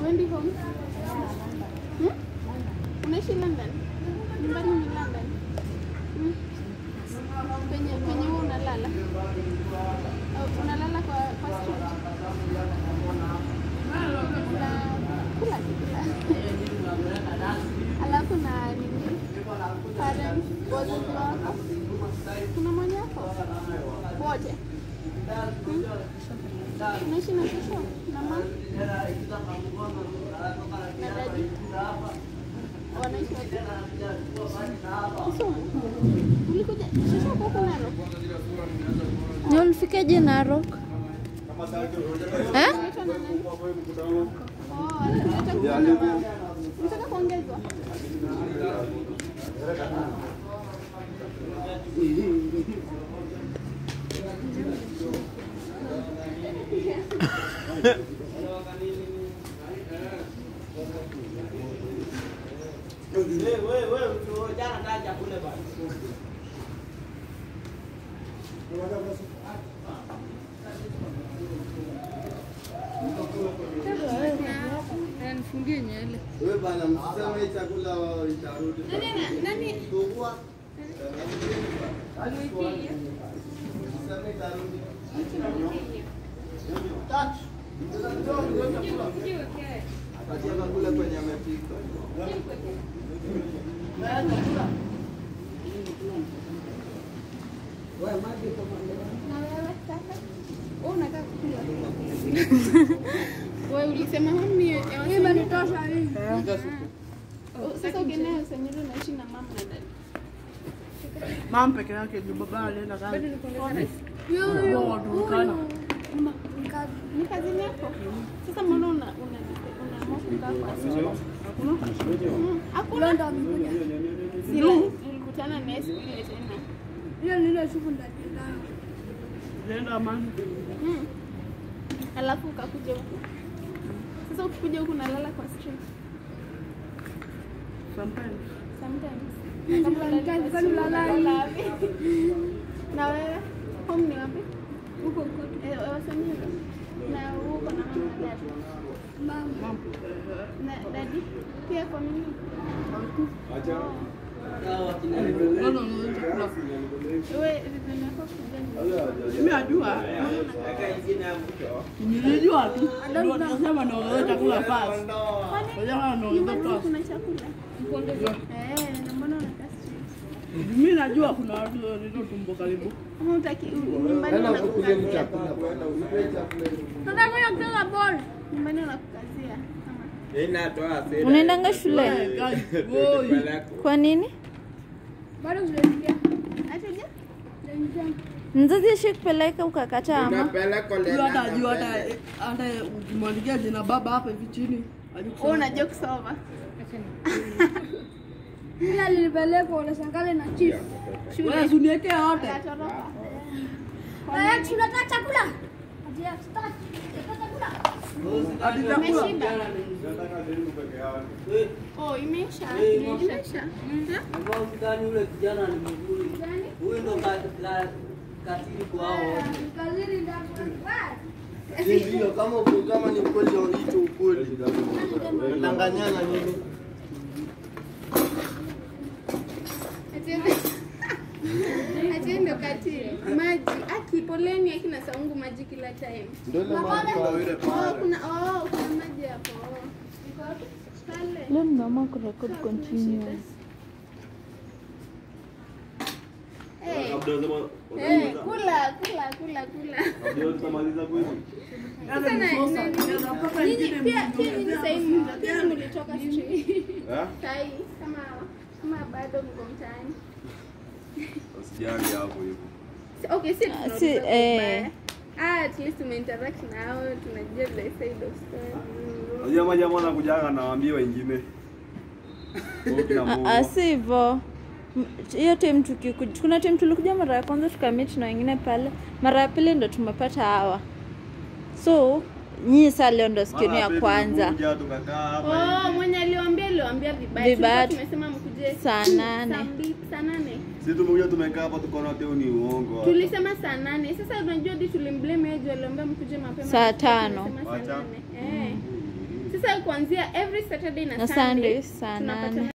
Uendi home? Hmm? Unaishi London? Nyumbani ni London? Hmm? Penye penye wewe unalala? Au unalala kwa kwa street? Na kula kula. Alafu na nini? Parents, wazazi wako? Kuna mwenye wako? Wote? Hmm? Unaishi na shosho na mama na dadi? Wanaishi wapi? Kisumu. Ulikuja shosho wako huko Narok? Ni ulifikaje Narok? Eh? Unaitwa na nani? Oh, alileta kuna mama. Unataka kuongezwa? Nifungie nywele. Wewe bana msiseme chakula itarudi. Nani ana- nani? Tugua. Msiseme itarudi. Tatu. Akacheka kule kwenye amepika. Na wewe sasa? Wewe unataka kukula? Wewe ulisema huni ya Hii imenitosha hii. Sasa ukienda Usanyiro unaishi na mama na dada. Mama peke yake juu baba alienda kazi. Bado niko na Wao Turkana. Ni kazini yako? Sasa mbona una una una kukaa kwa street? Mm, Hakuna ndo amekuja. Sio, nilikutana naye siku ile tena. Hiyo ni ile siku ndio Alienda amani. Mm. Alafu ukakuja huku. Sasa ukikuja huku unalala kwa street Sometimes. sometimes. Kama unalala kwani unalala wapi? Na wewe home ni wapi? Huko huko. Eh, Wasanyiro. Na huko na mama na dada. Mama. Na dadi pia kwa nini? Oh. Kwanza unaweza chakula. Wewe rizani yako kuja Mimi najua. Nilijua tu. Ndio tunasema ndio unaweza chakula fast. Kwa hiyo ndio nyumbani unaweza fast. kuna chakula. Eh, na mbona unakaa street? Mimi najua kuna watu ndio tumbo karibu. Kama utaki nyumbani Tena ukuje unakukazia. chakula bwana, uipe chakula. Tunataka kucheza ball. Nyumbani unakukazia. Kama Unaendanga shule? Guys, boy. Kwa nini? Bado hujaingia. Ataja? Hujaingia. Mzazi ashikupeleka ukakataa ama? Huyo hata ajua hata hata ukimwandikia jina baba hapa hivi chini. hajui kusoma. Wewe unajua kusoma. Ila nilipelekwa unashangale na chief. Wewe usiniwekee yote. Atoroka. Eh, tunataka chakula. Ati ya, tutaki. Tunataka chakula. Hadi chakula. Umeshiba? Oh, imeisha. Imeisha. Mhm. Gani ule kijana ni mzuri. Huyu ndo ka- ka- katili kwa hao wote. Kazini ndio. Ndio kama uko kama ni kweli hicho ukweli. Danganyana nini? Ati ndo katili. Maji. Aki poleni akina saungu maji kila time. Ndio ile maji kwa yule Oh, pale. kuna oh, kuna maji hapo. Oh. Iko wapi? Pale. Leo nimeamua kurekod continuous. Eh. Eh, kula kula kula kula. Sasa na- na- Nyinyi pia pia nyinyi sasa hivi mna- pia mlitoka street. Sasa hii kama kama bado mko mtaani. Usijali hapo hivyo. Si- Okay, si Ah, tunauliza si, kwa eh. ubaya. Ah, at least tumeinteract nao, tunajua the side of story. Unajua majamaa wanakujaga na waambie wengine. Huko kina Mungu. Ah, si hivyo. M- Hiyo time tukikuja, kuna time tulikuja mara ya kwanza tukamit na wengine pale, mara ya pili ndo tumepata hawa. So nyinyi saa leo ndo siku yenu Mara ya pili kwanza tulikuja, tukakaa hapa Oh, mwenye aliwaambia aliwaambia vibaya. Vibaya. Tulikuwa tumesema mkuje Saa nane. Saa mbili, saa nane. Sisi tumekuja tumekaa hapa tukaona teo ni uongo. hapa. Tulisema saa nane. Sasa unajua hadi tulimblame yeye juu aliambia mkuje mapema. Saa Tulikuwa tano. tumesema saa Wacha. nane. Eh. sasa kuanzia every saturday na, Na sunday Sunday, saa tunapatana nane.